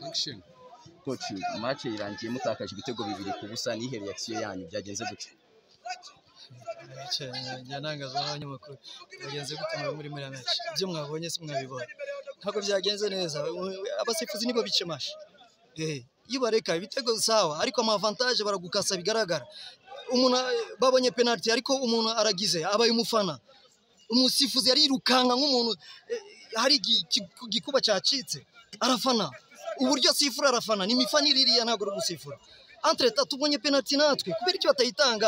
action koci match irangiye mutakaje ibitego bibiri ku busa nihe reaction yanyu byagenze gute njya ntangazwa n'abanyamakuru bagenze gute mwaba muri muri match ibyo mwabonye si mwabibonye ntabwo byagenze neza abasifuzi nibo bicemashe iyo bareka ibitego sawa ariko amavantaje baragukasa bigaragara umuntu babonye penaliti ariko umuntu aragize abaye umufana umusifuzi arirukanka nk'umuntu hari igikuba cyacitse arafana uburyo asifura arafana ni imifanire iriya ntabwo ari gusifura antreta tubonye penaliti natwe kubera icyo batayitanga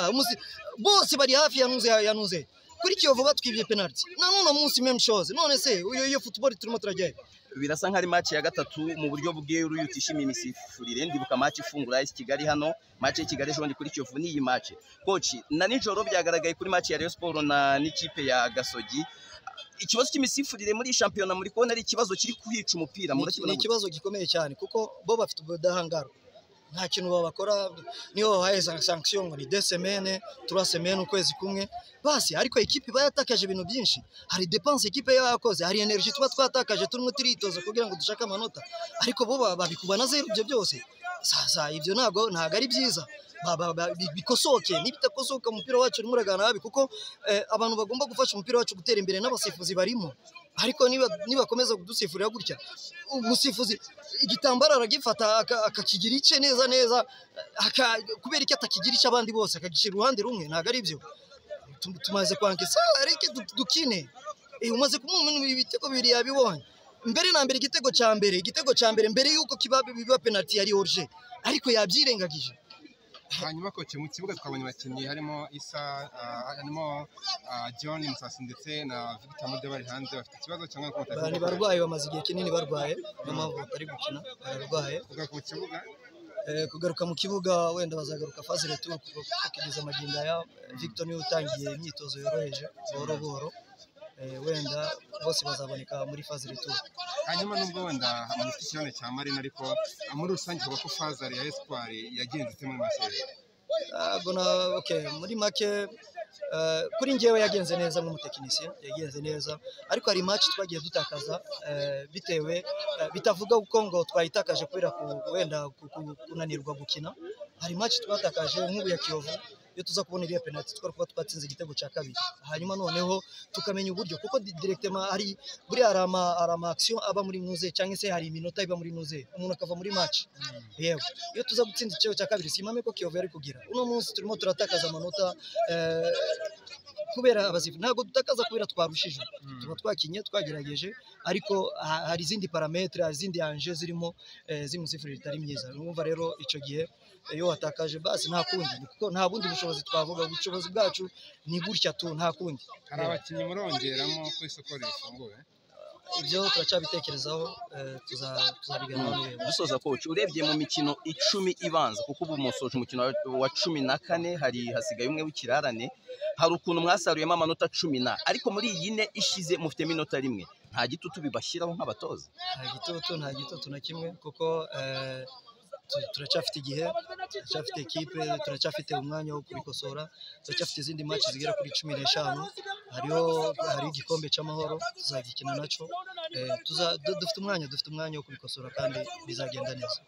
bose bari hafi yanuze yanuze kuri kiyovu batwibye penaliti na none munsi meme shows none se uyo iyo football turimo turajyayo birasa nk'ari match ya gatatu mu buryo bw'iyo utishimiye imisifurire ndibuka match ifungura isi kigali hano match ya kigali ejo kuri kiyovu n'iyi match koci na nijoro byagaragaye kuri match ya rayon sport na n'ikipe ya gasogi ikibazo cy'imisifurire muri shampiyona muri kubona ari ikibazo kiri kuhica umupira ni ikibazo gikomeye cyane kuko bo bafite ubudahangarwa nta kintu babakora niyo babaye sanction ngo ni deux semaines trois semaines ukwezi kumwe basi ariko ikipe iba yatakaje ibintu byinshi hari dépense ikipe yaba yakoze hari energy tuba twatakaje turimo turitoza kugira ngo dushake amanota ariko bo babikuba na zero ibyo byose sasa ibyo ntabwo ntabwo ari byiza bikosoke nibitakosoka umupira wacu urimo uragana habi kuko abantu bagomba gufasha umupira wacu gutera imbere n'abasifuzi barimo ariko nibakomeza kudusifurira gutya umusifuzi igitambaro aragifata akakigira ice neza neza kubera icyo atakigira ice abandi bose akagishyira uruhande rumwe ntabwo ari byo tumaze kwangisa reke dukine umaze kumuha ibitego bibiri yabibonye mbere na mbere igitego cya mbere igitego cya mbere mbere y'uko biba penaliti yari oruje ariko yabyirengagije hanyuma koce mu kibuga twabonye abakinnyi harimo isa harimo john musasi ndetse na victor mude bari hanze bafite ikibazo cyangwa kumutaka bari barwaye bamaze igihe kinini barwaye niyo mpamvu batari gukina bararwaye kugaruka mu kibuga kugaruka mu kibuga wenda bazagaruka faze retura kugeza amagingo ya victor niwe utangiye imyitozo yoroheje buhoro buhoro wenda bose bazaboneka muri faze retura hanyuma nubwo wenda hamanitse ikirane cya marina ariko muri rusange tuvuga ko fazari ya esipari yagenze ite muri make muri make kuri ngewe yagenze neza nk'umutekinisiye yagenze neza ariko hari imaci twagiye dutakaza bitewe bitavuga kuko ngo twayitakaje kubera wenda kunanirwa gukina hari imaci twatakaje nk'ubu ya kiyovu iyo tuza kubona iriya penaliti twari kuba twatsinze igitego cya kabiri hanyuma noneho tukamenya uburyo kuko direktema hari buriya hari ama hari ama action aba muri nuze cyangwa se hari iminota iba muri nuze umuntu akava muri match yego iyo tuza gutsinda igitego cya kabiri simame ko Kiyovu yari kugira uno munsi turimo turatakaza amanota kubera abazifu ntabwo dutakaza kubera twarushije tuba twakinye twagerageje ariko hari izindi parametre hari izindi anje zirimo z'imusifurire itari myiza numva rero icyo gihe iyo watakaje basi nta kundi kuko nta bundi bushobozi twavuga ubushobozi bwacu ni gutya tu nta kundi hari abakinnyi murongeramo ku isoko rifunguye ibyo turacyabitekerezaho tuzabiganira dusoza koci urebye mu mikino icumi ibanza kuko ubu musoje umukino wa cumi na kane hari hasigaye umwe w'ikirarane hari ukuntu mwasaruyemo amanota cumi na ariko muri iyi ne ishize mufite minota rimwe nta gitutu bibashyiraho nk'abatoza nta gitutu nta gitutu na kimwe kuko turacyafite igihe turacyafite ekipe turacyafite umwanya wo kubikosora turacyafite izindi maci zigera kuri cumi n'eshanu hariho hari igikombe cy'amahoro tuzagikina nacyo dufite umwanya dufite umwanya wo kubikosora kandi bizagenda neza